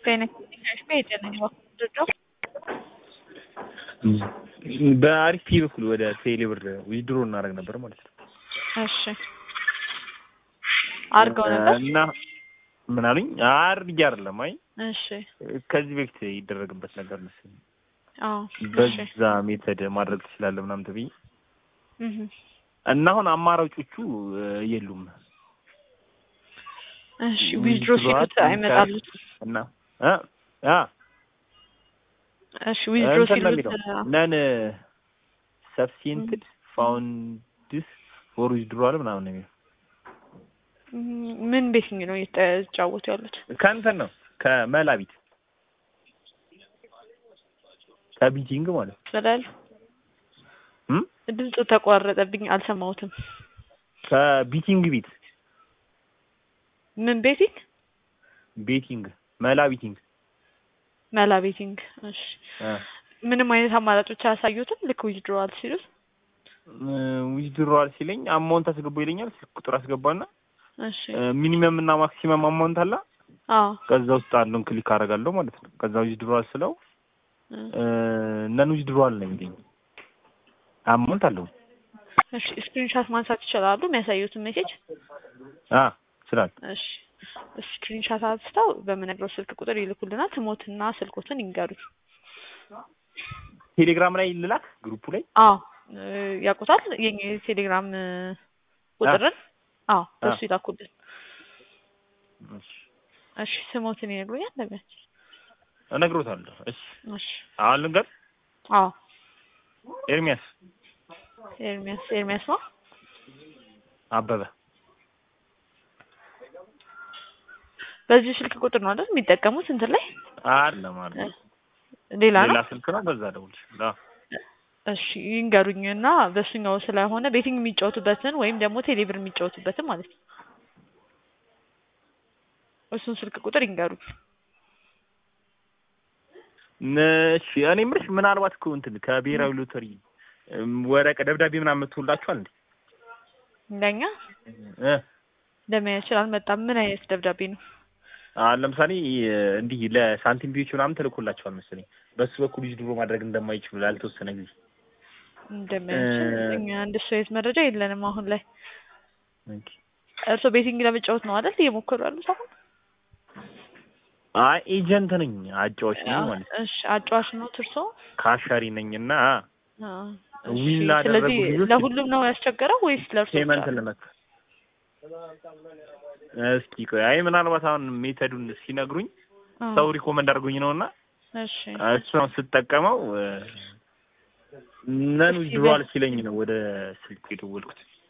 በአሪፍ ፊ በኩል ወደ ቴሌ ብር ዊዝድሮ እናደርግ ነበር ማለት ነው። እሺ አድርገው ነበር እና ምን አሉኝ? አድርጌ አይደለም። አይ እሺ ከዚህ በፊት ይደረግበት ነበር መሰለኝ። አዎ እሺ በዛ ሜተድ ማድረግ ትችላለህ ምናምን ተብዬ እህ እና አሁን አማራጮቹ የሉም። እሺ ዊዝድሮ ሲሉት አይመጣሉት እና እ አ እሺ ዊዝድሮ እንትን ነው ሲሉት የሚለው ነን ሰብሲንትድ ፋውንድስ ፎር ዊዝድሮዋል ምናምን ነው የሚለው ምን ቤትኝ ነው እየተጫወቱ ያሉት? ከእንትን ነው ከመላቢት ከቢቲንግ ማለት ነው ስላል እም ድምፁ ተቋረጠብኝ፣ አልሰማሁትም። ከቢቲንግ ቤት ምን ቤቲንግ? ቤቲንግ መላ ቢቲንግ መላ ቤቲንግ። እሺ እ ምንም አይነት አማራጮች አያሳዩትም? ልክ ዊዝድሮዋል ሲሉት ዊዝድሮዋል ሲለኝ አማውንት አስገባ ይለኛል። ስልክ ቁጥር አስገባና እሺ ሚኒመም እና ማክሲመም አማውንት አለ። አዎ ከዛ ውስጥ አንዱን ክሊክ አደርጋለሁ ማለት ነው። ከዛ ዊዝድሮዋል ስለው እ ነን ዊዝድሮዋል ነው የሚለኝ። አማውንት አለው። እሺ ስክሪንሻት ማንሳት ይችላሉ የሚያሳዩትን ሜሴጅ? አ ስላል እሺ ስክሪንሻት አንስተው በምነግረው ስልክ ቁጥር ይልኩልናል። ስሞትና ስልኮትን ይንገሩት። ቴሌግራም ላይ ልላክ ግሩፑ ላይ አዎ እ ያውቁታል የኛ የቴሌግራም እ ቁጥርን? አዎ በሱ ይላኩልን። እሺ እሺ ስሞትን ይነግሩኛል ለሚያች እነግሮታለሁ። እሺ እሺ አሁን ልንገር አዎ ኤርሚያስ ኤርሚያስ ኤርሚያስ ነው። አበበ በዚህ ስልክ ቁጥር ነው አይደል የሚጠቀሙት እንትን ላይ? አይደለም አይደለም ሌላ ነው? ሌላ ስልክ ነው። በዛ ደውልሽ። አዎ እሺ ይንገሩኝ እና በሱኛው ስለሆነ ቤቲንግ የሚጫወቱበትን ወይም ደግሞ ቴሌብር የሚጫወቱበትን ማለት ነው። እሱን ስልክ ቁጥር ይንገሩኝ። እሺ እኔ የምልሽ ምናልባት እኮ እንትን ከብሔራዊ ሎተሪ እም ወረቀ ደብዳቤ ምናምን መጥቶላችኋል እንዴ? እንደኛ እ ለምን ይችላል መጣም ምን አይነት ደብዳቤ ነው? አሁን ለምሳሌ እንዲህ ለሳንቲም ቢዎች ምናምን ተልኮላቸዋል መሰለኝ። በሱ በኩል ዊዝድሮ ማድረግ እንደማይችሉ ላልተወሰነ ጊዜ እንደማይችል እ እኛ እንደሱ አይነት መረጃ የለንም አሁን ላይ። ኦኬ። እርስዎ ቤቲንግ ለመጫወት ነው አይደል እየሞከሩ ያሉት አሁን? አይ ኤጀንት ነኝ አጫዋች ነኝ ማለት ነው። እሺ አጫዋች ነው እርስዎ? ካሻሪ ነኝና አዎ። ዊን እሺ ላደረጉ ስለዚህ ልጆች ለሁሉም ነው ያስቸገረው ወይስ ለእርሶ ብቻ ፔመንት ነው? ለመክፈል እስኪ ቆይ አይ ምናልባት አሁን ሜተዱን ሲነግሩኝ አዎ። ሰው ሪኮመንድ አድርጎኝ ነውና እሺ እሱን ስጠቀመው ነን እስኪ ዊዝድሮዋል ሲለኝ ነው ወደ ስልክ የደወልኩት።